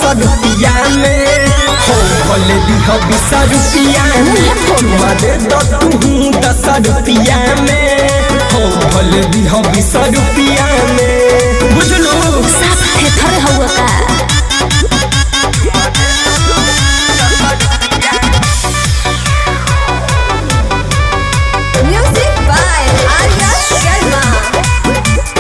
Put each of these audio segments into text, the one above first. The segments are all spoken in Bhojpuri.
रुपया में हो भले दिह बीस रुपया में चुमा दे दो तू दस रुपया में हो भले दिह बीस रुपया में बुझलू साफ थे थरे हुआ का Music by Arya Sharma.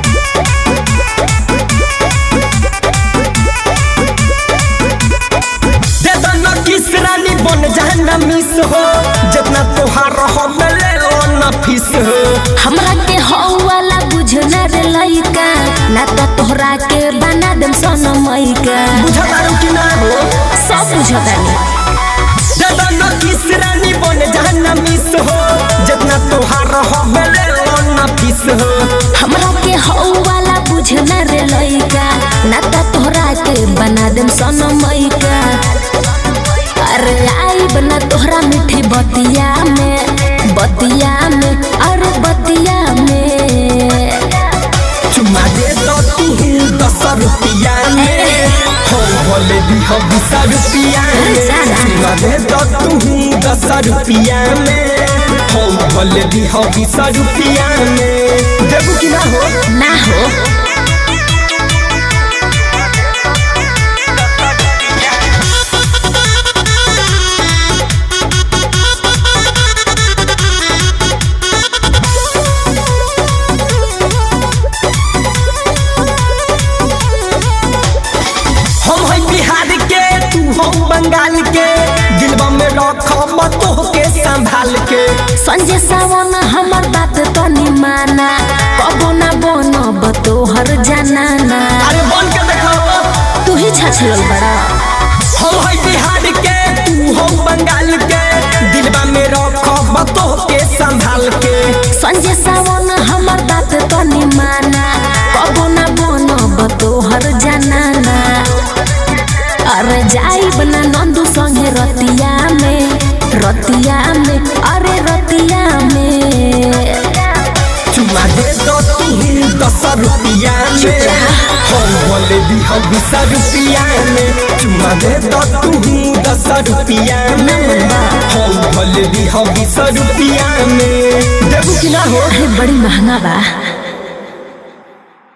दे दो न किस रानी बन जाना मिस हो जितना तोहार हो ले लो न फीस हो हमरा के हौ वाला बुझना रे लइका ना त तोहरा के बना देम सनमैका बुझा दारू कि ना हो सब बुझतानी दे दो न किस रानी बन जाना मिस हो जितना तोहार हो ले लो न फीस हो हमरा के हौ वाला बुझना रे लइका ना त तोहरा के बना देम सनमैका अरे आई बना तोहरा मीठी बतिया में बतिया में अरे बतिया में चुमा दे दो तू दस रुपया में हो बोले दी हो बीस रुपया में चुमा दे दो तू दस रुपया में हो बोले दी हो बीस रुपया में देबू कि ना हो ना हो हम है बिहार के तू हो बंगाल के दिलवा में रखब तो के संभाल के संजय सावन हमर बात तनी माना कबो ना बनब तोहर जनाना अरे बन के देखाओ तू ही छछलल बड़ा हम है बिहार के तू हो बंगाल के दिलवा में रखब तो के संभाल के संजय सावन हमर बात तनी माना कबो ना बनब तोहर जनाना अरे जाइब ना नंदू संगे रतिया में रतिया में अरे रतिया में चुमा दे दो तू दस रुपया में हम बोले दी हो बीस रुपया में चुमा दे दो तू दस रुपया में हम बोले दी हो बीस रुपया में देबू कि ना हो अरे बड़ी महंगा बा